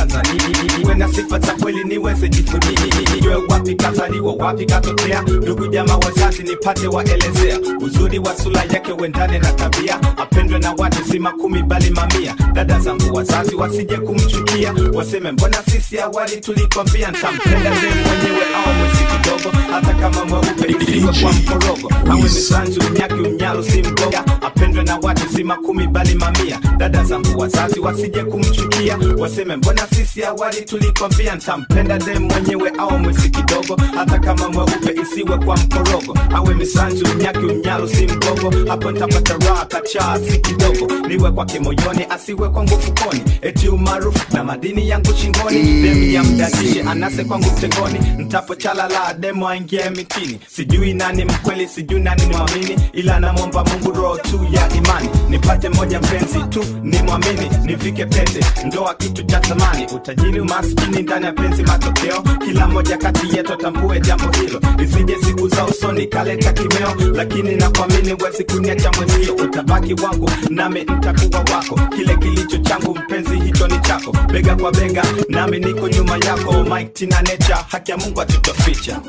Mtanzania, iwe na sifa za kweli niweze jivunia, nijue wapi kazaliwa, wapi katokea, ndugu jamaa wazazi nipate waelezea, uzuri wa sura yake uendane na tabia, apendwe na watu si makumi bali mamia. Dada zangu wazazi wasije kumchukia, waseme mbona sisi awali tulikwambia ntampenda ze mwenyewe au mwezi kidogo, hata kama mweupe isiwe kwa mkorogo, awe misanzu mnyaki mnyalo si mgoga, apendwe na watu si makumi bali mamia. Dada zangu wazazi wasije kumchukia, waseme mbona sisi awali tulikwambia ntampenda ze mwenyewe au mwezi kidogo, hata kama mweupe isiwe kwa mkorogo, awe misanzu mnyaki mnyalo si mgogo, hapo ntapata raha kachaa si kidogo, niwe kwake moyoni asiwe kwangu fukoni, eti umaarufu na madini yangu shingoni, demu ya mdadishe anase kwangu mtegoni, ntapochalala demo aingie mitini, sijui nani mkweli, sijui nani mwamini, ila namwomba Mungu roho tu ya imani, nipate moja mpenzi tu ni mwamini, nivike pete ndoa kitu cha thamani, utajiri umaskini ndani ya penzi matokeo, kila moja kati yetu tambue jambo hilo, isije siku za usoni kaleta kimeo, lakini nakuamini wezi kuniacha mwenzio, utabaki wangu nami ntakuwa wako, kile kilicho changu mpenzi hicho ni chako, bega kwa bega nami niko nyuma yako, Mike Tina Nature, haki ya Mungu hatutoficha.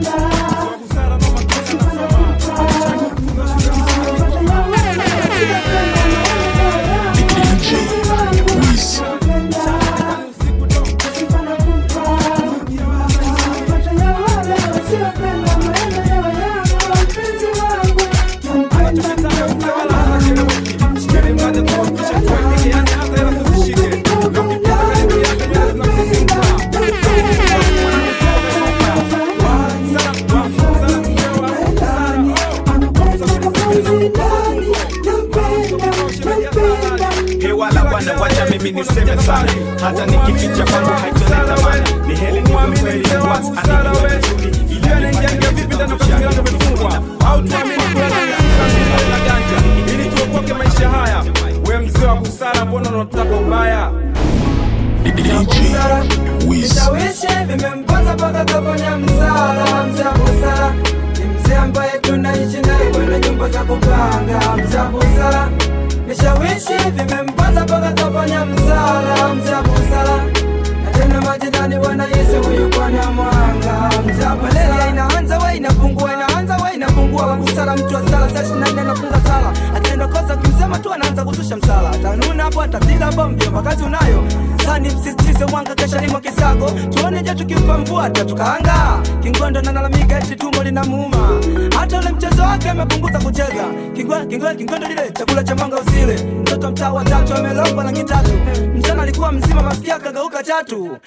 DJ Wiz. hewala bwana, wacha mimi niseme sana, hata nikificha kwangu haitoleta tamani. Ni heri niwe kweli was anijue vizuri, ili nipate vipi ndani au tuamini ganja ili tuokoke maisha haya. We mzee wa busara, mbona unataka ubaya? DJ Wiz. Vishawishi vimemponza mpaka kafanya msala. Mzee wa busara ni mzee ambaye tunaishi naye kwenye nyumba za kupanga. Mzee wa busara vishawishi vimemponza mpaka kafanya msala. Mzee wa busara na tena majirani wanahisi huyu bwana mwanga. Mzee wa busara inaanza we inapungua, inaanza we inapungua. Wa busara mtu wa sala saa ishirini na nne anafunga sala, akienda kosa kimsema tu anaanza kuzusha msala. Atanuna hapo atazila hapo, mjomba kazi unayo sani msisitize mwanga kesha limo kisago tuone je tukimpa mvua tatukaanga kingondo nalalamika eti tumbo linamuuma hata ule mchezo wake amepunguza kucheza Kingwa- kingwa- kingondo lile chakula cha mwanga usile mtoto mtaa wa tatu amelogwa rangi tatu mchana alikuwa mzima masikia kageuka chatu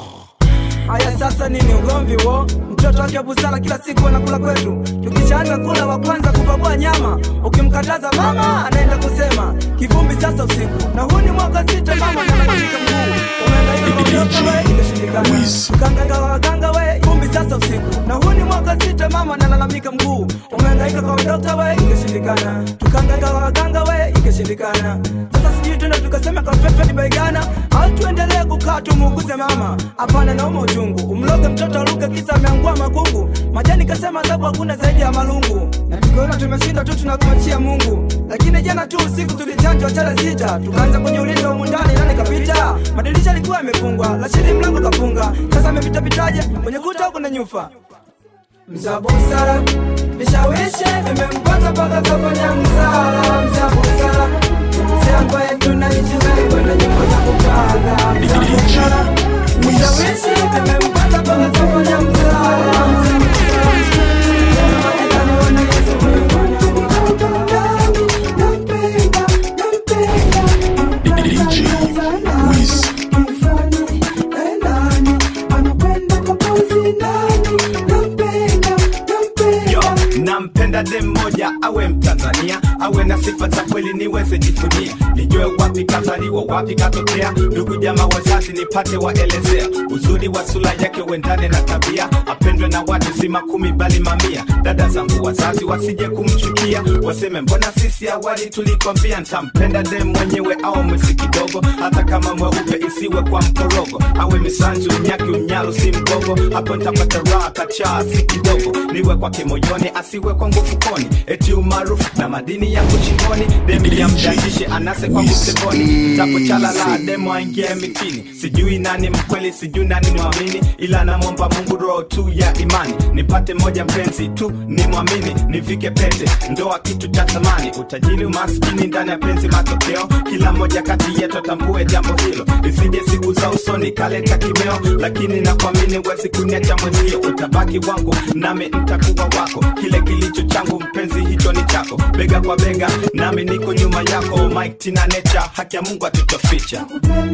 Aya, sasa nini ugomvi wo? Mtoto wake wa busara kila siku anakula kwetu, tukishaanza kula wa kwanza kupakua nyama. Ukimkataza mama anaenda kusema kivumbi sasa usiku, na huu ni mwaka sita, mama analalamika mguu umehangaika kwa mtoto we, imeshindikana. Wiz. Ukahangaika kwa waganga we, vumbi sasa usiku, na huu ni mwaka sita, mama analalamika mguu umehangaika kwa dokta we, ikashindikana. Tukahangaika kwa waganga we, ikashindikana. Sasa sijui tena tukasema kwa Fred Baigana au tuendelee kukaa tumuuguze mama? Hapana, nauma uchungu, umloge mtoto aluke kisa ameangua makungu. Majani kasema adhabu hakuna zaidi ya malungu, na tukiona tumeshindwa tu tunakumachia Mungu. Lakini jana tu usiku tulichanjwa chale sita, tukaanza kwenye ulinzi wa humu ndani, nani kapita? Madirisha yalikuwa yamefungwa, Rashidi mlango kafunga, sasa amepita pitaje kwenye kuta huko na nyufa Mza busara vishawishi vimemponza mpaka kafanya msala. Mza busara mzee ambaye tunaishi naye kwenye nyumba za kupanga. Mza busara vishawishi vimemponza mpaka kafanya msala. Mza busara tena majirani wanahisi huyu bwana Nampenda, nampenda, DJ Wiz. Yo, nampenda dem moja awe Mtanzania, awe na sifa za kweli niweze jifunia, nijue wapi kazaliwa, wapi katokea, ndugu jamaa wazazi nipate waelezea, uzuri wa sura yake uendane na tabia, apendwe na watu si makumi bali mamia. Dada zangu wazazi wasije kumchukia, waseme mbona sisi awali tulikwambia ntampenda dem mwenyewe au mwezi kidogo, hata kama mweupe isiwe kwa mkorogo, awe misanzu mnyaki mnyalo si mgogo, hapo ntapata raha kachaa si kidogo, niwe kwake moyoni asiwe kwangu fukoni, eti umaarufu na madini yangu shingoni, demi ya mjandishe anase kwa kuseboni tapo chala la demo aingie mitini sijui nani mkweli sijui nani mwamini ila namwomba mungu roho tu ya imani nipate moja mpenzi tu ni mwamini nivike pete ndoa kitu cha thamani utajiri umaskini ndani ya penzi matokeo kila moja kati yetu atambue jambo hilo isije siku za usoni kaleta kimeo lakini nakuamini wezi kuniacha mwenzio utabaki wangu nami ntakuwa wako kile kilicho changu mpenzi hicho ni chako bega kwa bega nami niko nyuma yako mike tina nature haki ya mungu atutoficha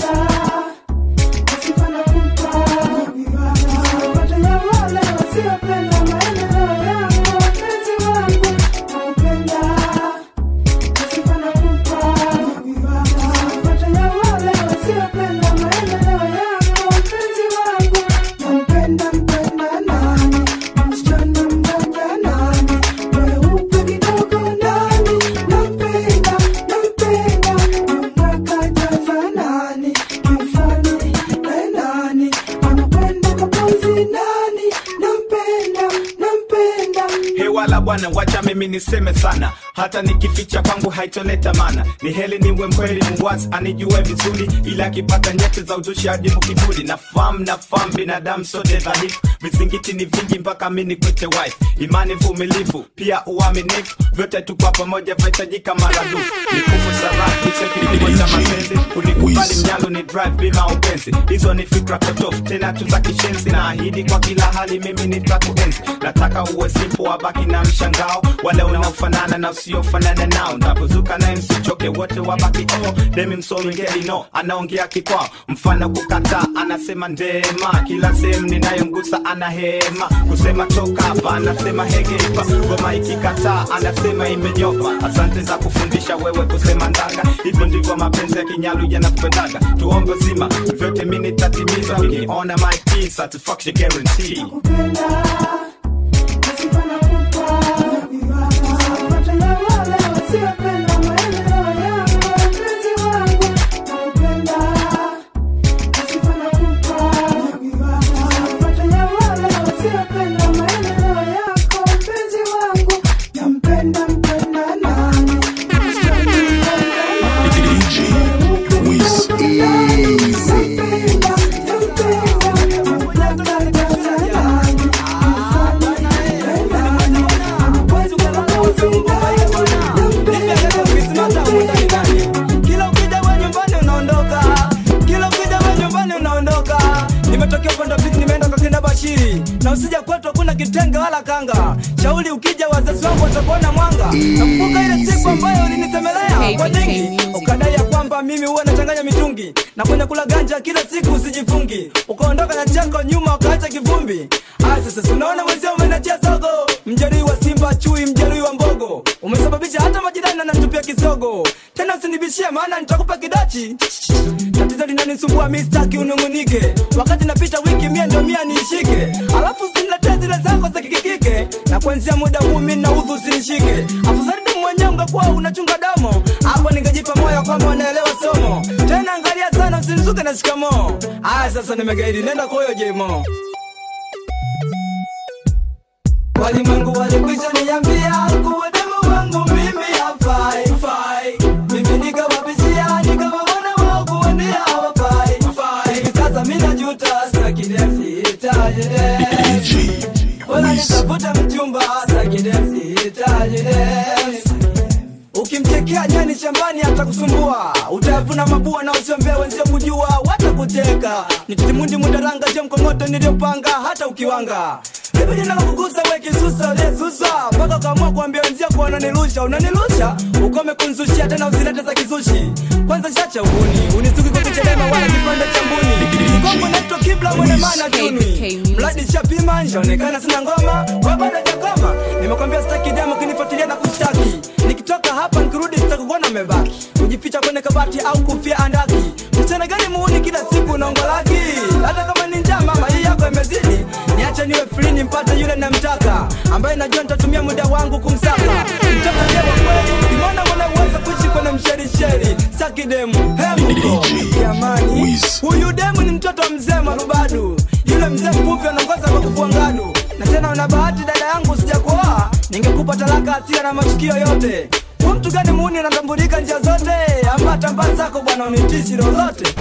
hewala bwana wacha mimi niseme sana hata nikificha kwangu haitoleta mana ni heli niwe mkweli mwazi anijue vizuri ila akipata nyete za uzushi adimu kiburi na fam na fam binadamu sote dhaifu vizingiti ni vingi mpaka mi nikwite wife imani vumilivu pia uaminifu vyote tukwa pamoja vahitajika maradufu nikufu sarafu isekilimo cha mapenzi unikubali mnyalo ni drive bima upenzi hizo ni fikra potofu tena tu za kishenzi na ahidi kwa kila hali mimi nitakuenzi nataka uwe simpo wabaki na mshangao wale unaofanana na usiofanana nao ndapozuka naye msichoke wote wabaki oh demi msolingeli no anaongea kikwao mfano kukataa anasema ndema kila sehemu ninayomgusa ana hema kusema toka hapa anasema hegepa ngoma ikikataa anasema imenyopa asante za kufundisha wewe kusema ndanga hivyo ndivyo mapenzi ya kinyalu yanakupendaga tuombe zima vyote mi nitatimiza nikiona my key, satisfaction guarantee DJ Wiz. Kila ukija we nyumbani unaondoka, kila ukija we nyumbani unaondoka. Nimetokea upande wa pili, nimeenda kwa kina Bashiri, na usija kwetu hakuna kitenge wala kanga. Shauri ukija, wazazi wangu watakuona mwanga. Nakumbuka ile siku ambayo ulinisemelea kwa dingi, ukadai ya kwamba mimi huwa nachanganya mitungi na kwenye kula ganja kila siku usijifungi, ukaondoka na chako nyuma ukaacha kivumbi. Aya, sasa si unaona mwenzio umenachia sogo, mjeruhi wa Simba chui, mjeruhi wa mbogo, umesababisha hata majirani wananitupia kisogo. Tena usinibishie, maana nitakupa kidachi. Tatizo linanisumbua mi sitaki unung'unike, wakati napita wiki mia ndio mia niishike, alafu usiniletee zile zako za kikikike, na kuanzia muda huu mi naudhu usinishike. Afadhali tu mwenyewe ungekuwa unachunga damu, hapo ningejipa moyo kwamba wanaelewa somo. Tena angalia sana, usinizuke na shikamoo. Aya, sasa nimegaidi, nenda kwa huyo jemo. Walimwengu walikwisha niambia kuwa demu wangu mimi hafai fai. Mimi nikawabishia nikawaona wao kuwa ndio hawafai fai. Hivi sasa mimi najuta sitaki dance hitaji dance. DJ Wala Wiz. nitafuta mchumba sitaki dance hitaji dance. Ukimtekea nyani shambani atakusumbua, utavuna mabua na usiombea wenzio kujua, watakucheka. Nititimundi mudaranga je mkongoto niliyopanga hata ukiwanga Hivi jina la kugusa we kisusa uliyesusa mpaka ukaamua kuambia wenzio kuwa unanilusha unanilusha ukome kunzushia tena usilete za kizushi kwanza shacha uhuni unisuki kwa kuchelema wala kipande cha mbuni Kongo naitwa kibla mwene mana tuni mradi shapima njaonekana sina ngoma kwa bado jakoma nimekwambia sitaki demo kinifuatilia na kushtaki nikitoka hapa nikirudi sitakuona mebaki kujificha kwenye kabati au kufia andaki mchana gani muuni kila siku unaongolaki hata kama ni njaa mama hii yako imezidi niache niwe free nimpate yule namtaka ambaye najua nitatumia muda wangu kumsaka mtoka jewa kweli imona mwana uweza kuishi kwenye msherisheri saki demu hemuko DJ jamani Wiz. huyu demu ni mtoto wa mzee marubadu yule mzee mfupi anaongoza kwa kufua ngadu na tena una bahati dada yangu sija kuoa ningekupa talaka asira na matukio yote we mtu gani muuni anatambulika njia zote ama tamba zako bwana unitishi lolote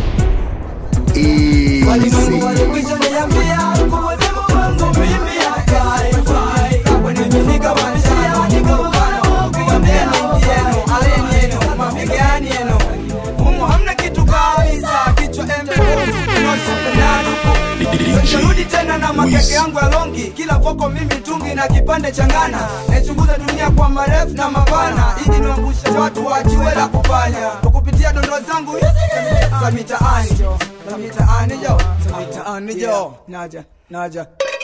walimwengu walikwisha niambia kuwazimu wangu mimi hafai mimi nikawanjia nikawana kuambia mengi yenu aleni yenu mabegani yenu humu hamna kitu kabisa kichwa embe Narudi tena na makeke yangu ya longi, kila voko mimi tungi na kipande cha ngana. Naichunguza dunia kwa marefu na mapana, ili niwangushe watu wajue la kufanya kwa kupitia dondo zangu hizi za mitaani jo, za mitaani jo, za mitaani jo. Naja, naja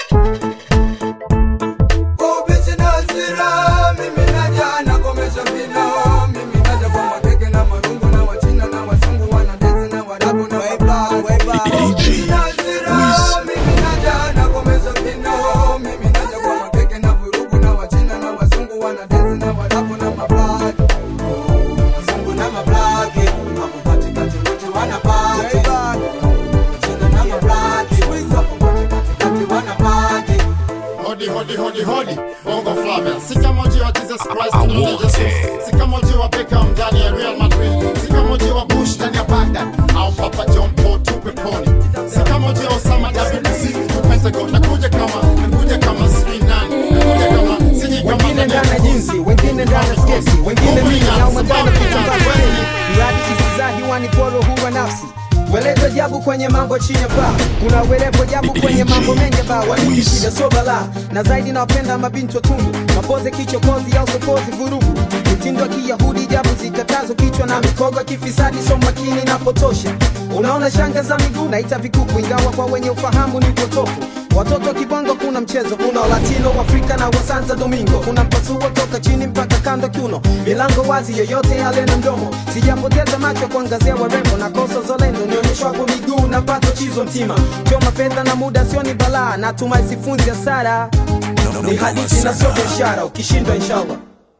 Ubishi na hasira, mimi naja nakomesha vino, mimi naja kwa makeke na marungu na wachina na wazungu wanadezi na warabu na wablack. Ubishi na hasira, mimi naja nakomesha vino, mimi naja kwa makeke na vurugu na wachina na wazungu wanadezi na warabu na mablack. Wazungu na mablack, hapo katikati wote wanapati. Wachina na mablack, hapo katikati wanapati. Hodi hodi hodi hodi Bongo Flavia Sika moji wa Jesus Christ tunaona Jesus Sika moji wa Beckham ndani ya Real Madrid Sika moji wa Bush ndani ya Baghdad Au Papa John Paul tupe poni Sika moji wa Osama WC tu Pentagon Nakuja kama Nakuja kama sijui nani Nakuja kama Siji kama wengine ndani ya jinsi wengine ndani ya skesi wengine mimi au madana kutambaani mradi kisiza hiwani poro huwa nafsi Welezo jabu kwenye mambo chini ya paa kuna welepo jabu kwenye mambo mengi ba wanikishida so bala na zaidi nawapenda mabinti watundu mapoze kichokozi au sokozi vurugu mitindo ya kiyahudi jabu zikatazo kichwa na mikogo ya kifisadi so makini na potosha unaona shanga za miguu naita vikuku ingawa kwa wenye ufahamu ni upotofu Watoto kibongo kuna mchezo, kuna Latino, Afrika na wa Santo Domingo. Kuna mpasuo toka chini mpaka kando kiuno, milango wazi, yoyote yale na mdomo. Sijapoteza macho kuangazia warembo na kosa zolendo, nionyeshwa kwa miguu na pato chizo mtima. Choma fedha na muda sio ni balaa, natumai sifunzi hasara. Ni hadithi na sio biashara, ukishindwa inshallah.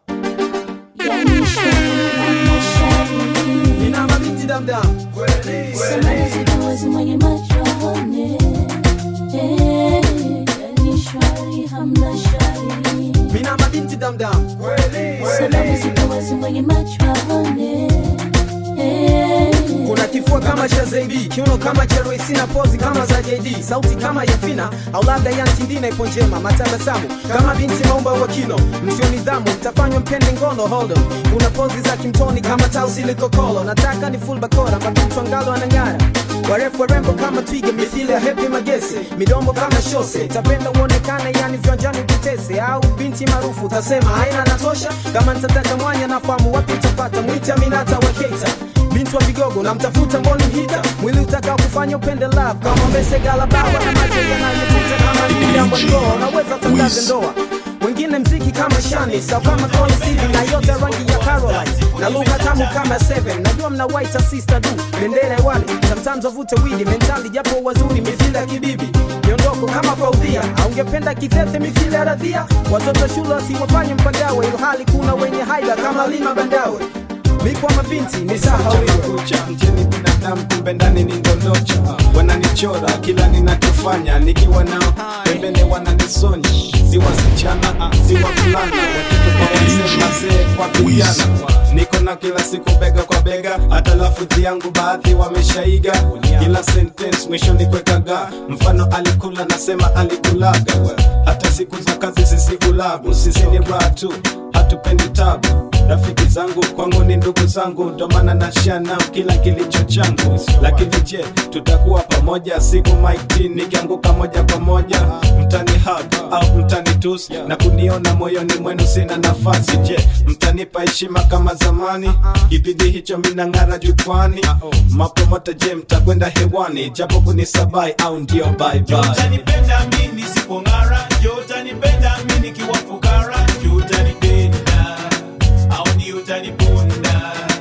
Yani shari, yani shari. Nina mabinti damdam, kweli Samani zikuwezi mwenye macho aone. Eh, yani shari, hamna shari. Mina mabinti damdam, kweli Samani zikuwezi mwenye macho aone. Eh, kuna kifua kama cha Zaidi, kiuno kama cha Royce na pozi kama za JD, sauti kama ya Fina au labda ya Ntindina ipo njema, matabasamu kama binti maumba wa kino, msio nidhamu mtafanywa mpende ngono hold on. Kuna pozi za kimtoni kama tausi likokolo, nataka ni full bakora, mabinti angalo anang'ara warefu warembo kama twiga mithili ya hepi magese midombo kama shose tapenda uonekane yani viwanjani vitese au binti maarufu utasema haina natosha kama nitataka mwanya nafahamu wapi utapata mwite aminata wa keita binti wa vigogo namtafuta mboni hita mwili utakao kufanya upende love kama mbesegala bawa na macho yanayovuta kama niliambo ndoa unaweza tangaze ndoa wengine mziki kama shani sau kama Connie Stevie na yote rangi ya Caroline na lugha tamu kama seven najua mna white sister du bendera wale sometimes wavute widi mentali japo wazuri mithili ya kibibi miondoko kama faudhia aungependa kitete mithili ya radhia watoto shule wasiwafanye mpagawe ilhali kuna wenye haida kama lima bandawe mikwa mabinti ni sahawiwe kucha mjini binadamu kumbe ndani ni ndondocha wananichora kila ninachofanya nikiwa nao pembeni wananisonya si wasichana si wavulana watoto kwa wazee mazee kwa vijana niko na kila siku bega kwa bega hata lafudhi yangu baadhi wameshaiga kila sentence mwisho ni kwekaga mfano alikula nasema alikulaga hata siku za kazi sisi ulabu sisi ni raha tu hatupendi tabu rafiki zangu kwangu ni ndugu zangu ndo maana nashia nao kila kilicho changu lakini je tutakuwa pamoja siku maiti nikianguka moja kwa moja mtani hug au mtani tus na kuniona moyoni mwenu sina nafasi je mtanipa heshima kama zamani kipindi hicho minang'ara jukwani mapromota je mtakwenda hewani japo kunisabai au ndio bye bye utanipenda mi nisipong'ara jo utanipenda mi nikiwa fukara jo utanipenda au ni utaniponda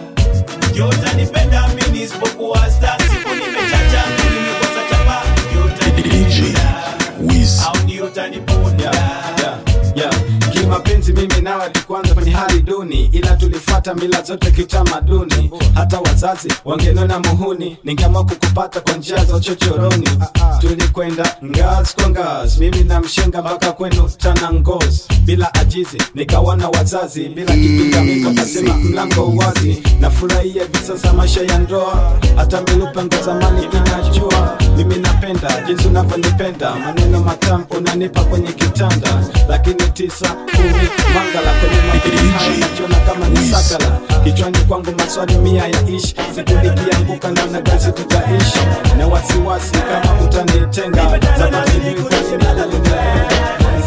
jo utanipenda mi nisipokuwa sta siku nimechacha mi nimekosa chapa jo utanipenda au ni utaniponda yeah, yeah. kimapenzi mimi nawe tukuanza kwenye hali duni ila tulifuata hata mila zote kiutamaduni hata wazazi wangenona muhuni ningeamua kukupata kwa njia za uchochoroni tulikwenda ngazi kwa ngazi mimi na mshenga mpaka kwenu tana ngozi bila ajizi nikawana wazazi bila kipingamizi wakasema mlango uwazi nafurahia hivi sasa maisha ya ndoa hata milupengo zamani inajua mimi napenda jinsi unavyonipenda maneno matamu unanipa kwenye kitanda lakini tisa kumi mangala kwenye mapenzi haya najiona kama ni sakala kichwani kwangu maswali mia ya ishi siku nikianguka namna gani tutaishi na wasiwasi kama utanitenga zamani nilikuwa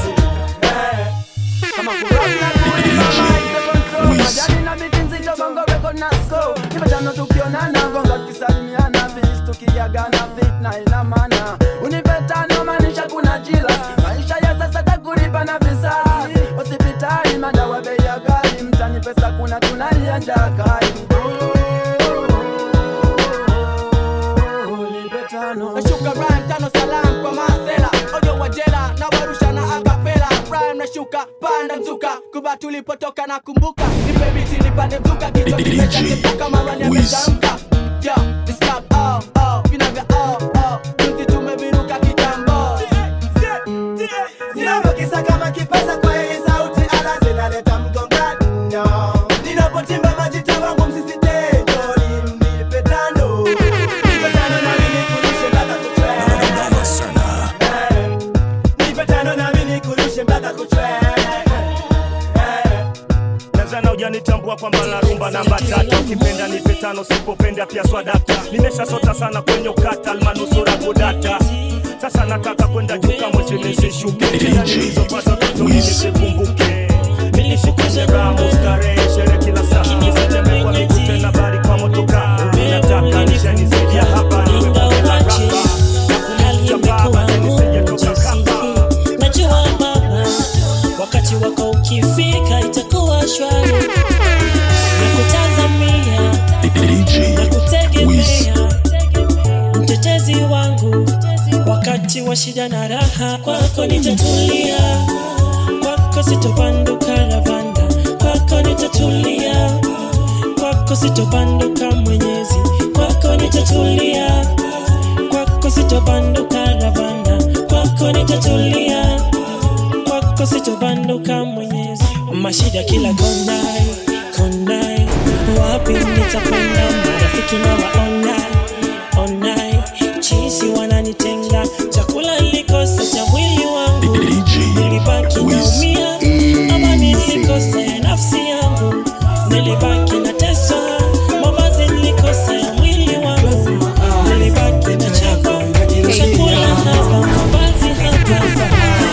Majani na miti nzito bongo weko na sko Nipatano tukionana gonga tukisalimiana Bis tukiagana fitna ina maana Unipetano maanisha kuna jila Maisha ya sasa takulipa na visasi Hospitali madawa bei ya ghali Mtani pesa kuna tunalia njaa kali nashuka rhyme tano salam kwa masela ojo wajela na warusha na akapela rhyme nashuka panda mzuka kuba tulipotoka na kumbuka nipe biti nipande mzuka kichwa kimeshakepuka marani yametamka yo this club oh oh vinavya oh oh juzi tumeviruka kitambo Ninavokisa kama kipasa kwa hii sauti ala zinaleta mgongano Ninapotimba majita wangu msisitejo nipe tano Nipe tano nami nikurushe mpaka kuchwe Nipe tano nami nikurushe mpaka kuchwe Tanzania hujanitambua kwamba narumba namba tatu ukipenda nipe tano sipopenda pia swadata nimeshasota sana kwenye ukata almanusura kudata sasa nataka kwenda juu kama chini nisishuke Tena nilizopata totoni nisikumbuke nilishi kwenye ramu starehe shere kila saa nisitembee kwa miguu tena bali kwa motoka nataka nishani zaidi ya hapa niwe bonge la rapa na kumcha baba nisije toka kapa najua baba wakati wako ukifika itakuwa shwari na kutazamia na kutegemea mtetezi wangu wakati wa shida na raha kwako nitatulia kwako sitobanduka lavanda kwako nitatulia kwako sitobanduka mwenyezi kwako nitatulia kwako sitobanduka lavanda kwako nitatulia kwako sitobanduka mwenyezi mashida kila konai konai wapi nitakwenda marafiki na waonai onai chisi wananitenga chakula likosa cha mwili wangu nilibaki naumia ama nilikosa ya nafsi yangu nilibaki na teso mavazi nilikosa ya mwili wangu nilibaki na chako chakula hapa mavazi hapa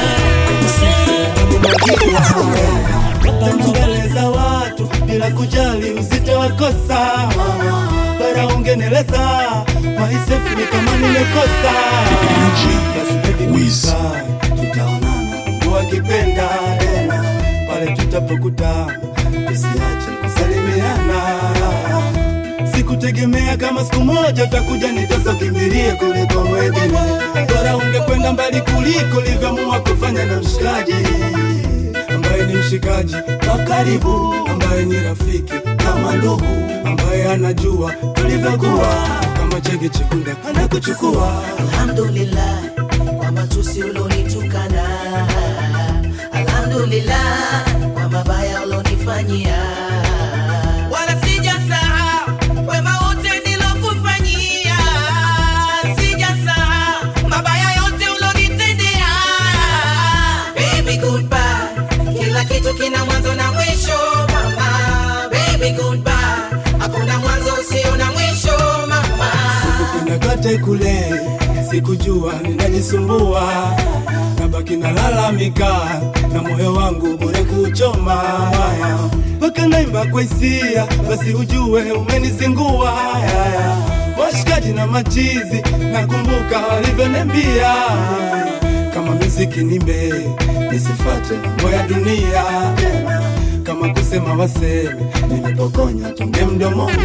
mbele za watu bila kujali uzito wa kosa bara ungeneleza maisefu ni kama nimekosa basi baby goodbye, tutaonana Mungu akipenda tena pale tutapokutana usiache kusalimiana sikutegemea kama siku moja utakuja nitosa ukimbilie kuliko mwengine bora ungekwenda mbali kuliko livyoamua kufanya na mshikaji ambaye ni mshikaji wa karibu, ambaye ni rafiki kama ndugu, ambaye anajua tulivyokuwa kama chege chekunda anakuchukua. Alhamdulillah kwa matusi ulonitukana, alhamdulillah kwa mabaya ulonifanyia, wala sijasahau wema wote nilokufanyia, sijasahau mabaya yote ulonitendea. Baby goodbye, kila kitu kina mwanzo na mwisho mama. Baby goodbye, hakuna mwanzo usio na mwisho mama. Kuna kote kule sikujua ninajisumbua, nabaki nalalamika na moyo wangu bure kuchoma mpaka naimba kwa hisia, basi ujue umenizingua washikaji na machizi, nakumbuka walivyoniambia kama muziki nimbe nisifate mambo ya dunia kama kusema waseme nimepokonya tonge mdomoni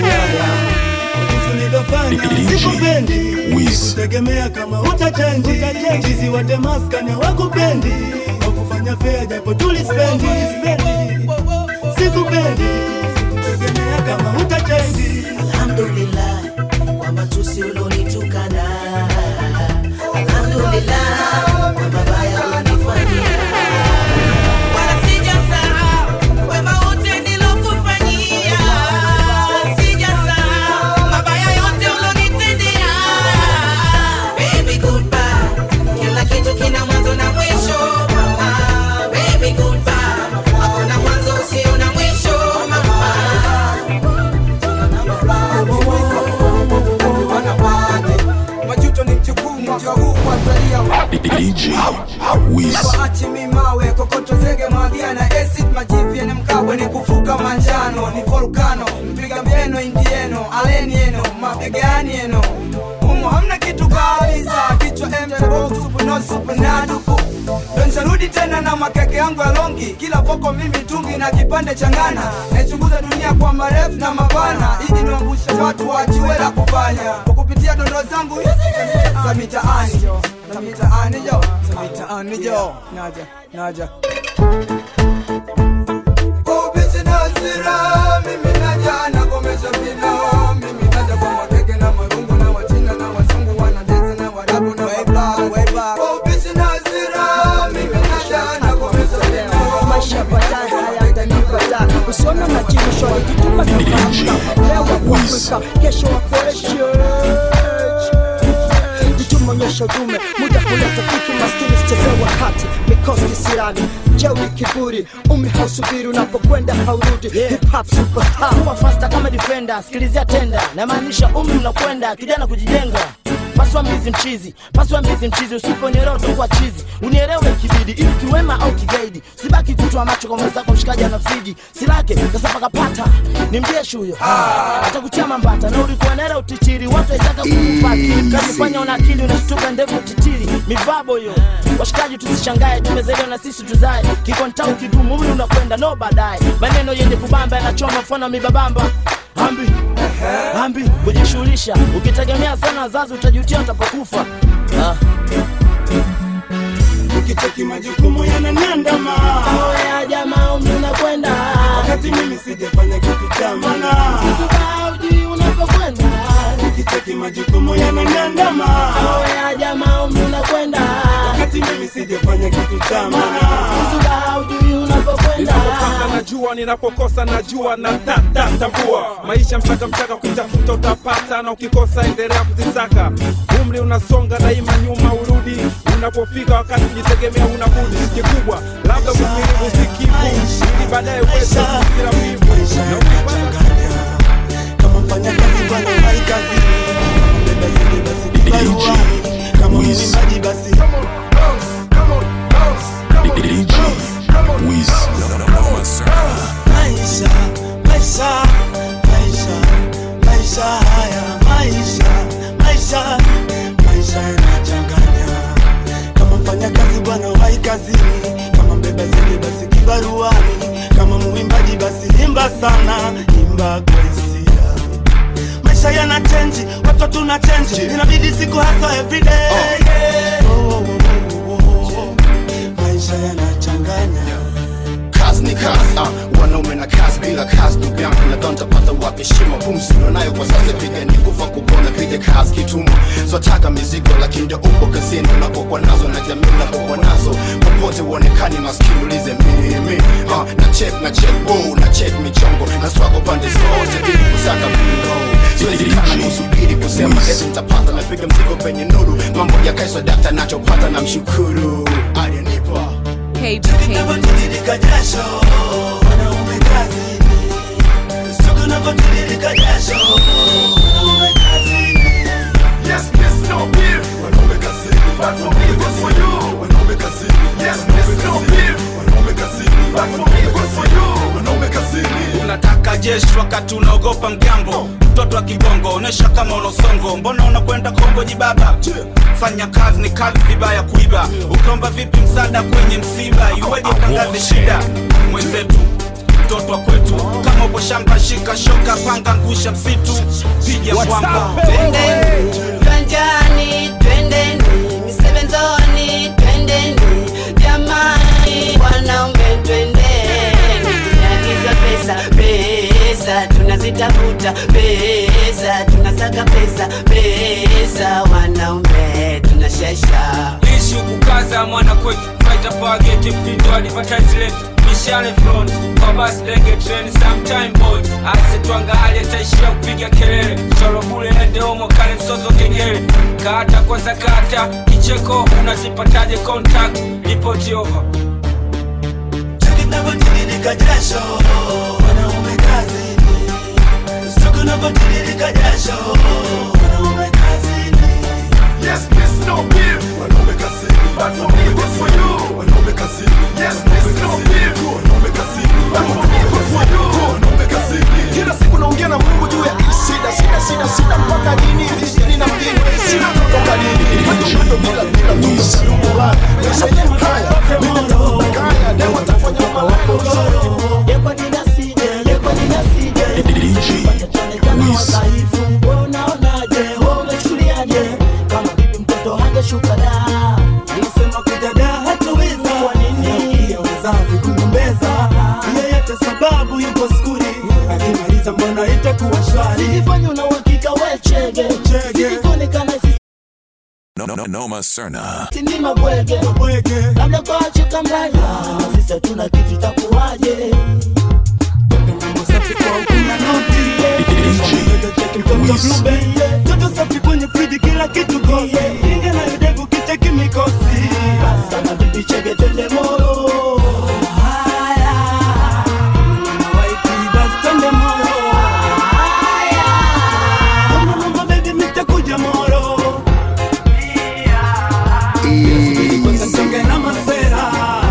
ulivyofanya sikupendi sikutegemea kama utachenji chizi wa demaskani hawakupendi wakufanya fea japo tulispendi sikupendi tegemea kama utachenji alhamdulillah kwa matusi ulonitukana alhamdulillah kwa mabaya ulonifanyia wala sijasahau wema wote nilokufanyia sijasahau mabaya yote ulonitendea baby goodbye kila kitu kina mwanzo na mwisho mama baby goodbye hakuna mwanzo usio na mwisho mama majuto ni mjukuu mwaka huu watalia DJ Wiz. waachi mimawe kokoto zege mwagia na acid majivi yene mkabwe ni kufuka manjano ni volkano mpiga mbieno indieno aleni eno mabegani eno humo hamna kitu kabisa kichwa mtbosupunosupunadupu donsharudi tena na makeke yangu ya longi kila voko mimi tungi na kipande cha ngana naichunguza dunia kwa marefu na mapana ili niwambushe watu wajiwe la kufanya kwa kupitia dondo zangu hizi za mitaani jo za mitaani jo za mitaani jo naja naja Ubishi na hasira, mimi naja nagomesha vino mimi naja kwa makeke na marungu na wachina na wazungu wanadezi na warabu na wablack Ubishi na hasira, mimi naja nagomesha vino maisha baadaye hayatanipata usiona majirisho nikitupa tofauti leo wako Afrika kesho wako Asia tumeonyesha udume muda kuleta kiki maskini sichezee wakati mikosi kisirani jeuri kiburi umi hausubiri unapokwenda haurudi hip hop superstar kuwa fasta kama defender sikilizia tenda namaanisha umri unakwenda kijana kujijenga paswa mbizi mchizi paswa mbizi mchizi usiponielewa utakuwa chizi unielewe kibidi ili kiwema au kigaidi sibaki kutwa macho kwa mwenzako mshikaji ana friji silake sasa pakapata ni mjeshi huyo atakutia mambata na ulikuwa nera utichiri watu waitaka kukupaki kajifanya una akili unashtuka ndevu utitiri mivabo hiyo washikaji tusishangae tumezaliwa na sisi tuzae kikontau kidumu umri unakwenda no baadaye maneno yenye kubamba yanachoma mfano mibabamba ambi ambi kujishughulisha ukitegemea sana wazazi utajutia utapokufa ah. ukicheki majukumu yananiandama ya jamaa umri unakwenda wakati mimi sijafanya kitu cha maana ujui unapokwenda ukicheki majukumu yananiandama ya jamaa umri unakwenda wakati mimi sijafanya kitu cha maana ujui unapokwenda ninapopanga najua ninapokosa najua na tata tambua maisha mchaka mchaka ukitafuta utapata na ukikosa endelea kuzisaka umri unasonga daima nyuma urudi unapofika wakati kujitegemea unabudi kikubwa labda kuvirivu sikivu ili baadaye uweze kufikira wivu na ukipata kama mfanya kazi bwana hai kazi beba zile basi kibarua kama mwimbaji basi DJ Wiz. maisha maisha maisha maisha haya maisha maisha maisha yanachanganya kama mfanya kazi bwana wai kazini kama mbeba zile basi kibaruani kama muimbaji basi imba sana imba kwa hisia maisha yana chenji watu tuna chenji inabidi siku hasa everyday yeah. oh, oh, oh, oh, oh. maisha yanachanganya kazi ni kazi uh, wanaume na kazi bila kazi ndugu yangu nadhani tapata wapi shima pumsi nayo kwa sasa piga ni kufa kupona piga kazi kitumwa swataka mizigo lakini ndio upo kazini unapokuwa nazo na jamii unapokuwa nazo popote uonekani maskini ulize mimi uh, na check na check oh, na check michongo na swago pande zote ili kusaka mlo siwezi kana kusubiri kusema eti nitapata napiga mzigo penye nuru mambo yakaiswa data nachopata na mshukuru aliyenipa Tunavyotiririka jasho, wanaume kazini. Siku tunavyotiririka jasho, wanaume kazini. Yes, yes, no beef. Wanaume kazini. But for me, good for you. Wanaume kazini. Yes, yes, no beef. Wanaume kazini. But for me, good for you. Wanaume kazini. unataka jeshi wakati unaogopa mgambo mtoto wa kibongo onesha kama unosongo mbona unakwenda kongo jibaba fanya kazi ni kazi vibaya kuiba ukiomba vipi msaada kwenye msiba iweje utangaze shida mwenzetu mtoto wa kwetu kama upo shamba shika shoka panga ngusha msitu piga mwamba Twendeni viwanjani, twendeni misebenzoni, twendeni jamani, wanaume twendeni, tunaagiza pesa pesa kila mwana kwetu fighter power gate mtindo advertise letu mishale front kwa basi lege train sometime boy asetwanga hali ataishia kupiga kelele choro bule ende omo kale msozo kengele kata kwanza kata kicheko unazipataje contact ripoti over tunavyotiririka jasho wanaume kazini siku tunavyotiririka jasho wanaume kazini Yes, miss, no beef. Wanaume kazini. But for me, good for you. Wanaume kazini. Yes, miss, no beef. Wanaume kazini. But for me, good for you. Wanaume kazini. kila siku naongea na mungu juu ya hii shida shida shida shida mpaka lini vishini na mjini shida kutoka lini bado bado bila bila tukusalumula maisha yenyewe haya mitatafuta kaya leo watafanya malako Yekwa nina sije, yekwa nina sije. Wataonekana wadhaifu, wewe unaonaje? Wewe umechukuliaje? Kama vipi mtoto hangeshuka da? Alisema kudada hataweza kwa nini? Pia wazazi kugombeza yeyote sababu yupo skuli akimaliza mbona itakuwa shwari Silifanya una uhakika we chege. Silikuonekana sisi No, no, no, Noma Serna. ni mabwege. Labda kwa wacho kamlaya. Sisi hatuna kitu itakuwaje? Mtoto Bluebell, toto safi kwenye friji kila kitu gosi inge na yudevu kicheki mikosi Kama vipi chege twende moro. Haya. Mama waiti, basi twende moro. Haya. Mama, mama, baby, nitakuja moro. Kwanza songe na masera.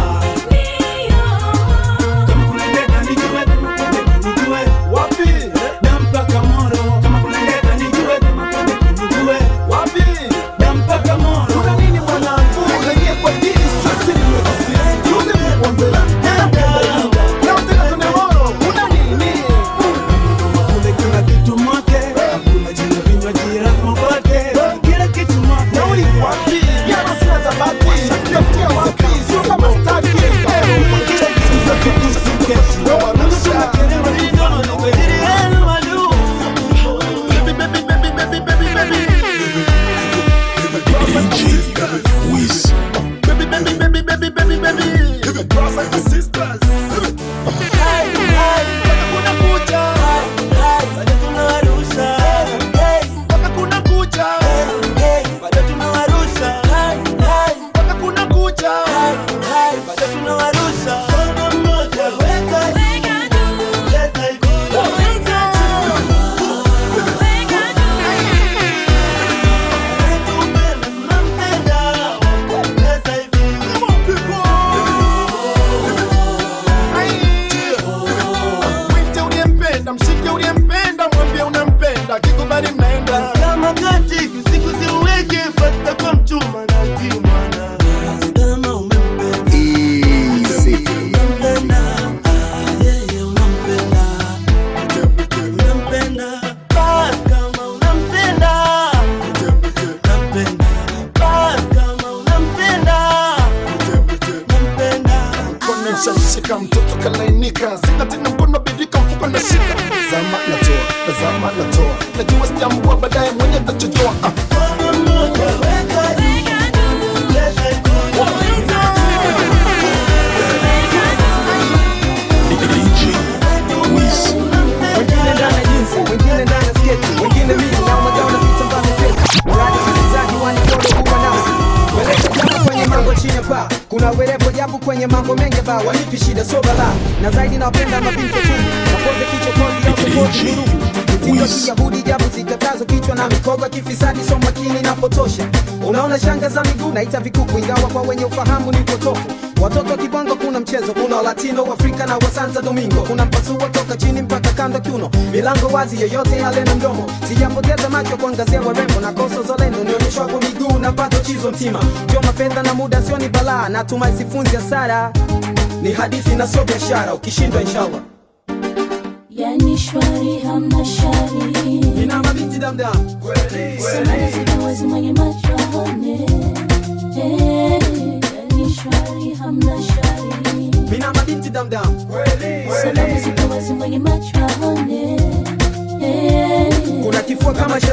Kama kuna ndeta nijue, kama kuna ndeta nijue. Da mpaka moro. Kama kuna ndeta nijue, kama kuna ndeta nijue. Da mpaka moro. kuna nini mwanangu unaingia kwa dini sasa nimekosea juzi nimekuambia leo tena tunamoro kuna nini Kule kila kitu mwake, hakuna jina vinywaji lazima upate. Kila kitu mwake. nauli wapi jana sina tabati tafikia wapi sio kama staki Kila kitu za kukusuke. Mungu tunachelewa ni ndono, kwa ajili yenu madu. baby baby baby baby baby baby Wiz. baby baby baby baby baby baby Brothers and sisters. Hai, hai, mpaka kuna kucha. Bado tunawarusha. Mpaka kuna kucha. Bado tunawarusha. Mpaka kuna kucha. Bado tunawarusha. Mkono mmoja, weka juu. Leta hivi. Tumpende, tunampenda. Leta hivi. mwite uliyempenda mshike uliyempenda mwambie unampenda kikubali mnaenda Kama kati usiku siuweke fata kwa mchuma na kimwana. Kama umempenda. Unampenda. Ah, yeye unampenda. Unampenda. Basi kama unampenda. Unampenda. Basi kama unampenda. Unampenda. mkono nishashika mtoto kalainika sina tena mkono bidika mfuko nashika zama natoa nazama natoa najua sijambua baadaye mwenye tachojoa ah. DJ Wiz. wengine ndani ya jinsi wengine ndani ya sketi wengine mimi na umagaona vitambaa vyepesi mradi msikilizaji wanipolo huwa nasi welete japo kwenye mambo chini ya paa kuna werevo japo kwenye mambo mengi ba wanipi shida so bala na zaidi nawapenda mabinti tu napoze kichokozi au kokozi nurugu mtindo kiyahudi japo zikatazo kichwa na mikogo kifisadi so makini napotosha unaona shanga za miguu naita vikuku ingawa kwa wenye ufahamu ni upotofu watoto wa kibongo kuna mchezo kuna walatino waafrika na wa Santo Domingo kuna mpasua toka chini mpaka kando kiuno milango wazi yoyote yale na mdomo sijapoteza macho kuangazia warembo na kosa zolendo nionyeshwa kwa miguu na pato chizo mtima joma fedha na muda sio ni balaa natumai sifunzi hasara ni hadithi na sio biashara ukishindwa inshallah yani shwari hamna shari ina mabinti damdam Samawati mwenye macho aone Eh, yani shwari hamna shari mina mabinti damdam Samawati mwenye macho aone Eh, kuna kifua kama cha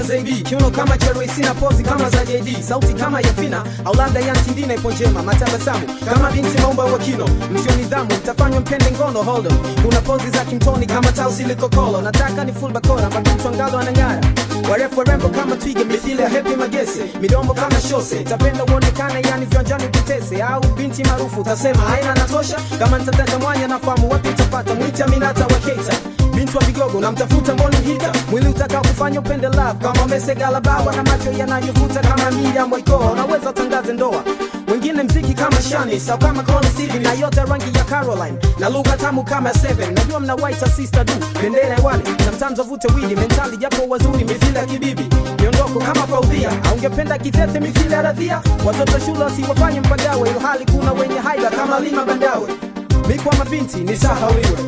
zaidi kiuno kama cherwe sina pozi kama za jd sauti kama ya fina au labda yantindina ipo njema matabasamu kama binti maumba wa kino msio nidhamu mtafanywa mpende ngono hold on. kuna pozi za kimtoni kama tausi likokolo nataka ni full bakora makimtu angalo anang'ara warefu warembo kama twiga mithili ya hepi magese midomo kama shose tapenda uonekane yani viwanjani vitese au binti maarufu utasema haina natosha kama nitataka mwanya nafahamu wapi utapata mwiti aminata wa keita binti wa vigogo namtafuta mboni hita mwili utakao kufanya upende love kama mesegala bawa na macho yanayovuta kama Miriam Waikoa unaweza utangaze ndoa wengine mziki kama Shani au kama Connie Stevie na yote rangi ya Caroline na lugha tamu kama Seven najua mna white sister du bendera hewani sometimes wavute wili mentali japo wazuri mithili ya kibibi miondoko kama faudhia aungependa kitete mithili ya radhia watoto shule wasiwafanye mpagawe ilhali kuna wenye haida kama lima bandawe mikwa mabinti ni sahawiwe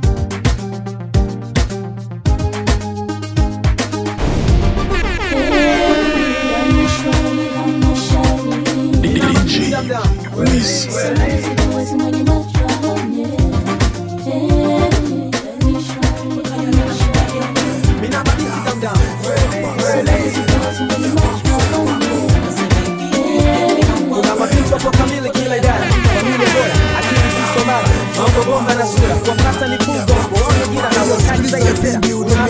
DJ Wiz. kuna mapinto hapo kamili kila idara familia bora akili zisomara mambo bomba na sura kwa kasa ni fungo waone jira na wakati za yepera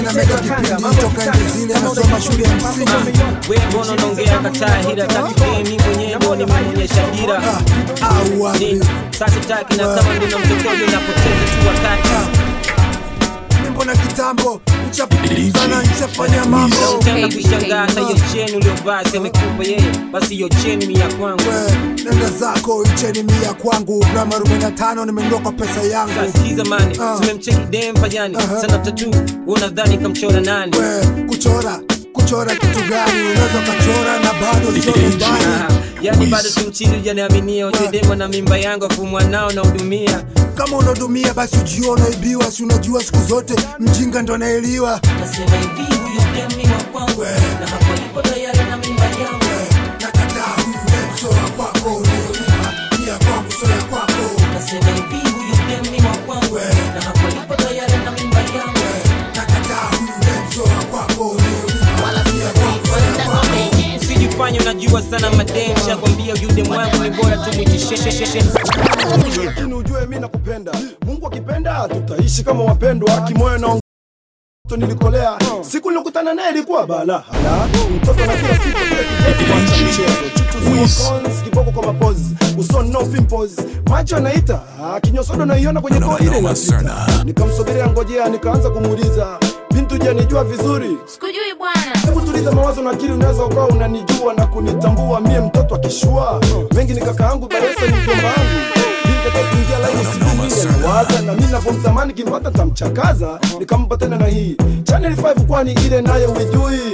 we mbona unaongea kataa hila takipee mi mwenyewe ndo nimeonyesha dira Nini? sasa taki na kama ndina mtokojo napoteza tu wakati mbona kitambo nchafana nchafanya mambo Tena kushangaa hata hiyo cheni uliovaa semekupa yeye basi hiyo cheni ni ya kwangu nenda zako icheni mia kwangu grama 45 nimenunua kwa pesa yangu sikiza mani tumemcheki dem pajani sana tatu unadhani kamchora nani kuchora kuchora kitu gani unaweza ukachora na bado sio nyumbani yani bado simchizi ujaniaminia ujudemo na mimba yangu afu mwanao nahudumia kama unahudumia basi ujua unaibiwa si unajua siku zote mjinga ndo anaeliwa nasema hivi huyu dem ni wa kwangu na hapo lipo tayari na mimba yangu nakataa huyu dem sio wa kwako unayolipa ni ya kwangu sio ya kwako nasema hivi huyu dem ni wa kwangu na hapo lipo tayari na mimba yangu nakataa huyu dem sio wa kwako unayolipa wala si ya kwangu sio ya kwako usijifanye unajua sana madem shakwambia yude mwangu ni bora tumwitisheshesheshe lakini ujue mi nakupenda mungu akipenda tutaishi kama wapendwa kimoyo na mtoto nilikolea siku nilikutana naye ilikuwa bala hala mtoto na kila siku kile kigezo cha mchezo chuchu cons kiboko kwa mapozi usoni no pimples macho anaita ah, kinyosodo naiona kwenye koo ile inapita nikamsogelea ngojea nikaanza kumuuliza bintu je nijua vizuri sikujui bwana hebu tuliza mawazo na akili unaweza ukawa unanijua na kunitambua mie mtoto akishua mengi ni kaka yangu baresa ni mjomba wangu kuingia laini sijui nawaza na mi navyomtamani kimpata tamchakaza nikampa tena na hii channel 5 kwani ile naye uijui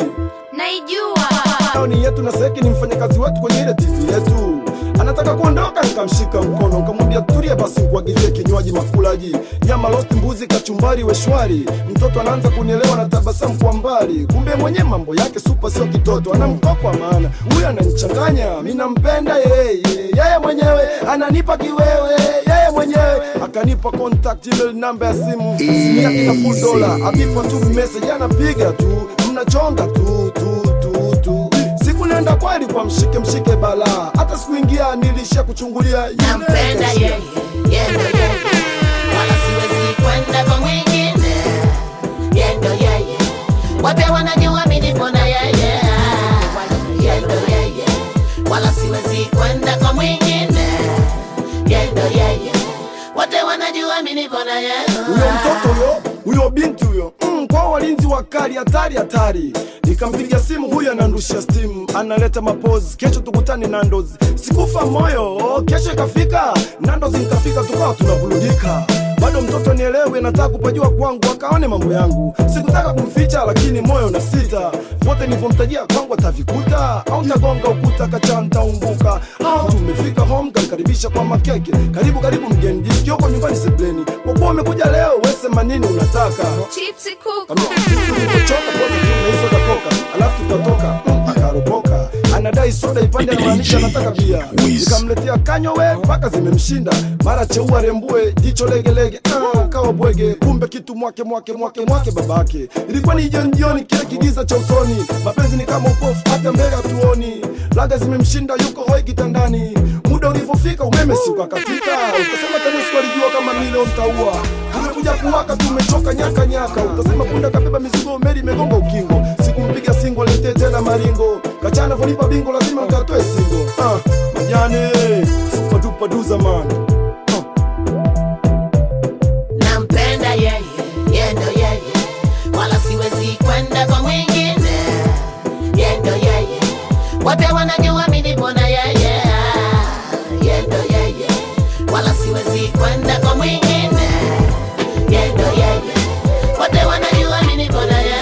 naijua ni yetu na seki ni mfanyakazi wetu kwenye ile tv yetu anataka kuondoka nikamshika mkono nikamwambia tulia basi nikuagizie kinywaji makulaji nyama lost mbuzi kachumbari weshwari mtoto anaanza kunielewa na tabasamu kwa mbali kumbe mwenye mambo yake supa sio kitoto ana mkoko wa maana huyu ananichanganya mi nampenda yeye yeye mwenyewe ananipa kiwewe yeye mwenyewe akanipa contact email namba ya simu simu yake na full dollar abipa tu message anapiga tu mnachonga tu tu tu tu siku nenda kweli kwa mshike mshike bala hata sikuingia nilishia kuchungulia yule nampenda kashia. yeye yendo yeye wala siwezi kwenda kwa mwingine yendo yeye wote wanajua mimi nipo na yeye yendo yeye wala siwezi kwenda kwa mwingine yendo yeye wote wanajua mimi nipo na yeye huyo mtoto huyo huyo binti huyo mm, kwa walinzi wakali hatari hatari nikampigia simu huyo anandushia stimu analeta mapozi kesho tukutane nandos sikufa moyo kesho ikafika nandos nikafika tukawa tunavulugika bado mtoto nielewe nataka kupajua kwangu akaone mambo yangu sikutaka kumficha lakini moyo na sita vote nilivyomtajia kwangu atavikuta au tagonga ukuta kachantaumbuka au tumefika home kanikaribisha kwa makeke karibu karibu mgeni jisikioko nyumbani sebleni kwa kuwa umekuja leo wesema nini unataka chipsi kuku ulivyochoka kwanza tu na hii soda koka alafu tutatoka Mm, akaropoka anadai soda ipande anamaanisha anataka bia nikamletea kanywa we mpaka zimemshinda mara cheua rembue jicho legelege Ah, akawa bwege kumbe kitu mwake mwake mwake mwake babake ilikuwa ni jioni jioni kile kigiza cha usoni mapenzi ni kama upofu hata mbele hatuoni laga zimemshinda yuko hoi kitandani muda ulivyofika umeme siuka katika utasema tanesco alijua kama milo mtaua umekuja kuwaka tumechoka nyaka nyaka utasema punda kabeba mizigo meli imegonga ukingo sikumpiga singo letee tena maringo kachana volipa bingo lazima mkatoe singo ah, majane supatupaduza man nampenda yeye yendo yeye wala siwezi kwenda kwa mwingine yendo yeye wote wanajua mimi nipo na yeye yendo yeye wala siwezi kwenda kwa mwingine yendo yeye wote wanajua mimi nipo na yeye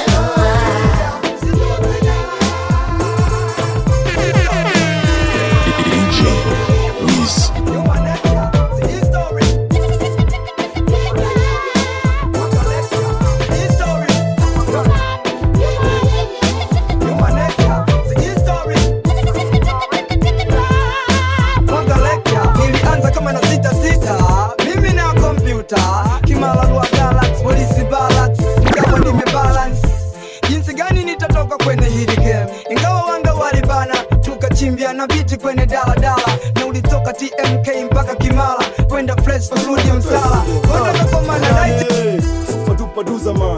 DJ Wiz. nilianza kama na sita sita mimi na kompyuta kimalalua galax polisi balance ingawa nimebalance jinsi gani nitatoka kwenye hili game ingawa wanga walibana tukachimbia na viti kwenye daladala na ulitoka tmk mpaka kimala kwenda fresh kurudi msala kwenda kwa manadaiti supatupaduza man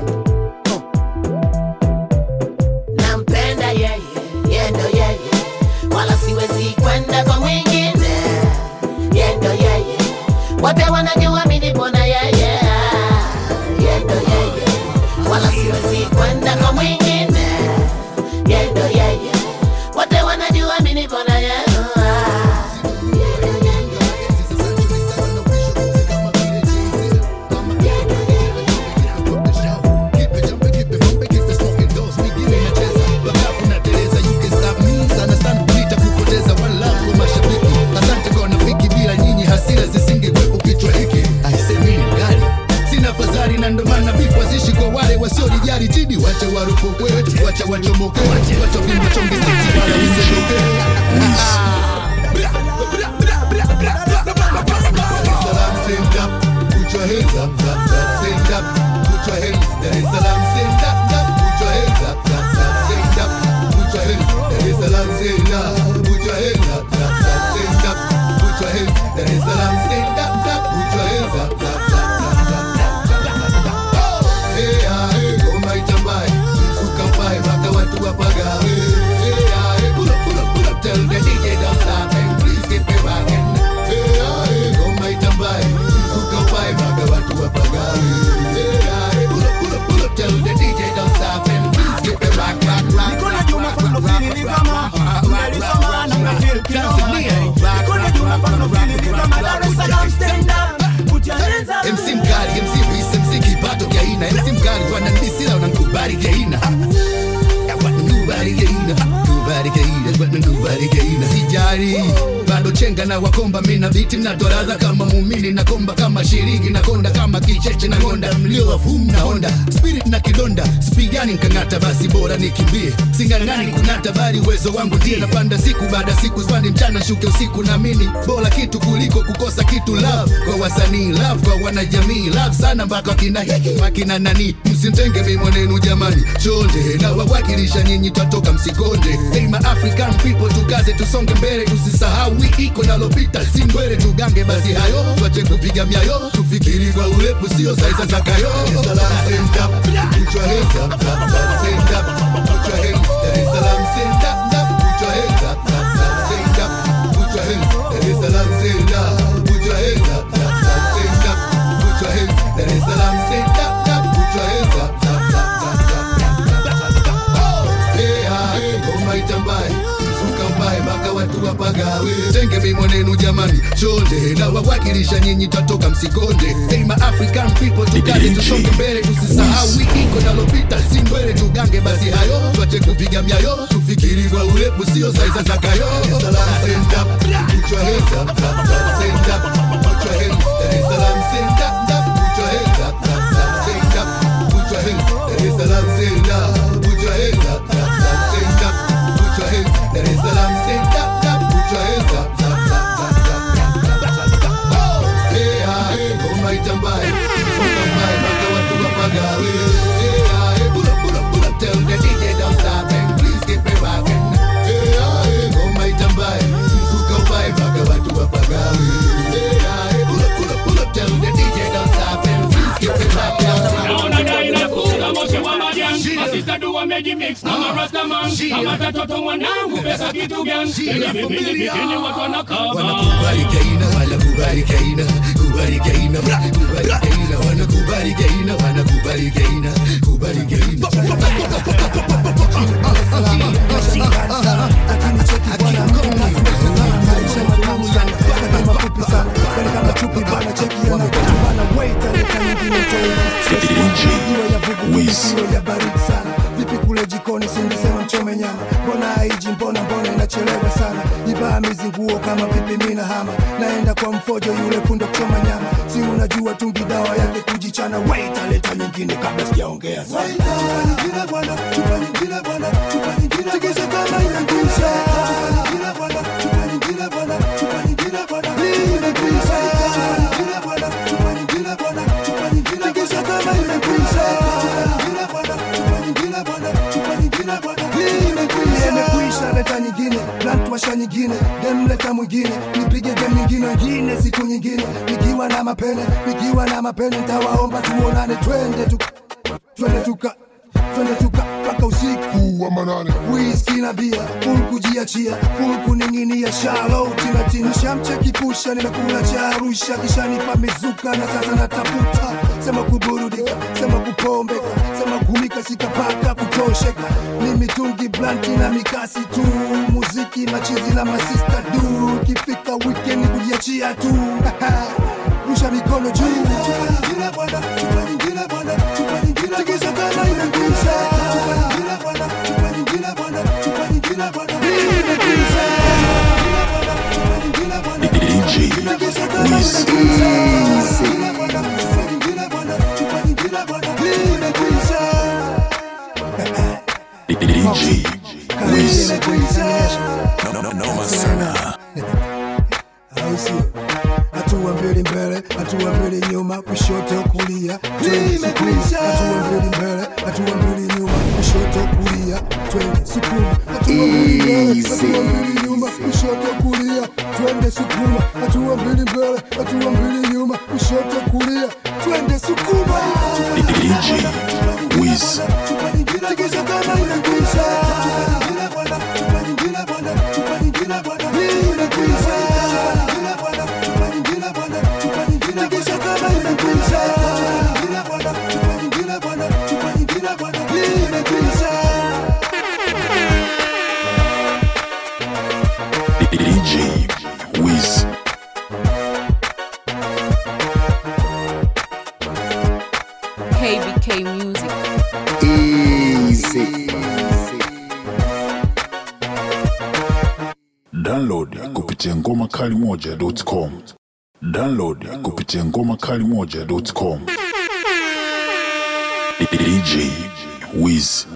nampenda yeye yendo yeye wala siwezi kwenda kwa mwingine yendo yeye wote wanajua mimi nipo na yeye yendo yeye wala siwezi kwenda kwa mwingine yendo yeye wote wanajua mimi nipo na yeye wasiolijali jidi wacha waropoke wacha wachomoke wacha vimba chonge siti wala usichoke Salam stand up, put your hands up, up, up, stand up, put your hands. Dar es Salaam stand up, up, put your hands up, up, up, stand up, put your hands. Dar es Salaam stand up, put your hands up, up, up, stand up, put your hands. Dar es Salaam stand up, up, put your hands up, up, up, up, up, up. Hey, ah, hey, ngoma itambae, mzuka mbae, mpaka watu wapagawe. Hey, ah, hey, pull up, pull up, pull up, tell the DJ don't stop and please keep it rocking. Hey, ah, hey, ngoma itambae, mzuka mbae, mpaka watu wapagawe. Hey, ah, hey, pull up, pull up, pull up, tell the DJ don't stop and please keep it rock, rock, rock, Niko na rock, Juma rock, from rock, the rock, feeling ni rock, kama rock, rock, umelisoma rock, na rock, umefeel rock, kinoma. Tanzania. Niko na Juma from the feeling ni kama Dar es Salaam stand up put your hands up MC mkali, MC Peace, MC kipato kia ina MC mkali wanandisila unankubali kia ina Nkubali kia ina Nkubali kia ina Nkubali kia ina Sijari bado chenga na wakomba mina biti mnatoradha kama muumini na komba kama shiringi na konda kama kicheche na ngonda mlio wa vum na honda spirit na kidonda spigani nkang'ata basi bora nikimbie singang'ani kunata bali uwezo wangu ndiye napanda siku baada siku spandi mchana shuke usiku namini bora kitu kuliko kukosa kitu love kwa wasanii love kwa wanajamii love sana mpaka wakina hiki wakina nani msimtenge mi mwenenu jamani chonde na wawakilisha nyinyi twatoka msikonde hey, ma African people tukaze tusonge mbele tusisahau wiki iko nalopita si ngwele tugange basi hayo twache kupiga myayo tufikiri kwa urefu sio saiza zakayo Salam stand up, put your hands up, up, up, stand up, put your hands. Dar es Salaam stand up, up, put your hands up, up, up, stand up, put your hands. Dar es Salaam stand up, put your hands up, up, up, stand up, put your hands. Dar es Salaam stand up, up, put your hands up, up, up, up, up, up. Hey, ah, hey, ngoma itambae mzuka mbae mpaka watu wapagawe tenge mi mwenenu jamani chonde na wawakilisha nyinyi twatoka msikonde hey, ma African people tukaze tusonge mbele tusisahau wiki iko nalopita si ndwele tugange basi hayo twache kupiga myayo tufikiri kwa urefu sio saiza zakayo Salam stand up put your hands up up, up, stand up put your hands Dar es Salaam stand up up, put your hands up up, up, stand up put your hands Dar es Salaam stand up put your hands up up, up, stand up put your hands Dar es Salaam stand up up, put your hands up up, up, up, up, up, up, up, up. Hey, ah, hey, ngoma itambae mzuka remix na marastaman kama tatoto mwanangu pesa kitu gani tena vipindi vipindi watu wanakaba Kubarikaina, wanakubarikaina, kubarikaina, kubarikaina, wanakubarikaina, wanakubarikaina, kubarikaina. ya baridi sana vipi kule jikoni singesema mchome nyama mbona haiji mbona mbona inachelewa sana ibaa mizinguo kama vipi mina hama naenda kwa mfojo yule fundo kuchoma nyama si unajua tungi dawa yake kujichana wait aleta nyingine kabla sijaongea sana chupa nyingine bwana chupa nyingine bwana chupa nyingine tikisa kama inakwisha chupa nyingine bwana chupa nyingine bwana chupa nyingine bwana hii imekwisha chupa nyingine bwana chupa nyingine bwana chupa nyingine tikisa kama imekwisha chupa nyingine bwana chupa nyingine bwana chupa nyingine bwana hii imekwisha imekwisha leta nyingine blunt washa nyingine dem leta mwingine nipige dem nyingine wengine siku nyingine nikiwa na mapene nikiwa na mapene ntawaomba tuonane twende tu twende tuka twende tuka mpaka usiku wa manane whisky na bia full kujiachia full kuning'inia shalo tinatini shamcha kipusha nimekula cha arusha kisha nipa mizuka na sasa natafuta sema kuburudika sema kupombeka sema kumika sikapaka kutosheka ni mitungi blanti na mikasi tu muziki machizi na masista du kifika weekend kujiachia tu rusha mikono juu chupa nyingine bwana chupa nyingine bwana chupa nyingine tikisa kama inakwisha chupa nyingine bwana chupa nyingine bwana chupa nyingine bwana hii inakwisha chupa nyingine bwana tikisa kama inakwisha chupa nyingine bwana chupa nyingine bwana chupa nyingine bwana hii inakwisha DJ Wiz. No, no, noma sana. au sio? Hatua mbili mbele, hatua mbili nyuma, kushoto kulia, twende sukuma. Hatua mbili mbele, hatua mbili nyuma, kushoto kulia, twende sukuma. Hatua mbili mbele, hatua mbili nyuma, kushoto kulia, twende sukuma. Hatua mbili mbele, hatua mbili nyuma, kushoto kulia, twende sukuma. DJ Wiz. Tikisa kama inakwisha. Chupa nyingine bwana, chupa nyingine bwana, chupa nyingine bwana, hii inakwisha. Chupa nyingine bwana, chupa nyingine bwana, chupa nyingine tikisa kama inakwisha. Chupa nyingine bwana, chupa nyingine bwana, chupa nyingine bwana, hii inakwisha. DJ Wiz. KBK Music. Easy. Download kupitia ngoma kali moja.com. Download kupitia ngoma kali moja.com. DJ Wiz.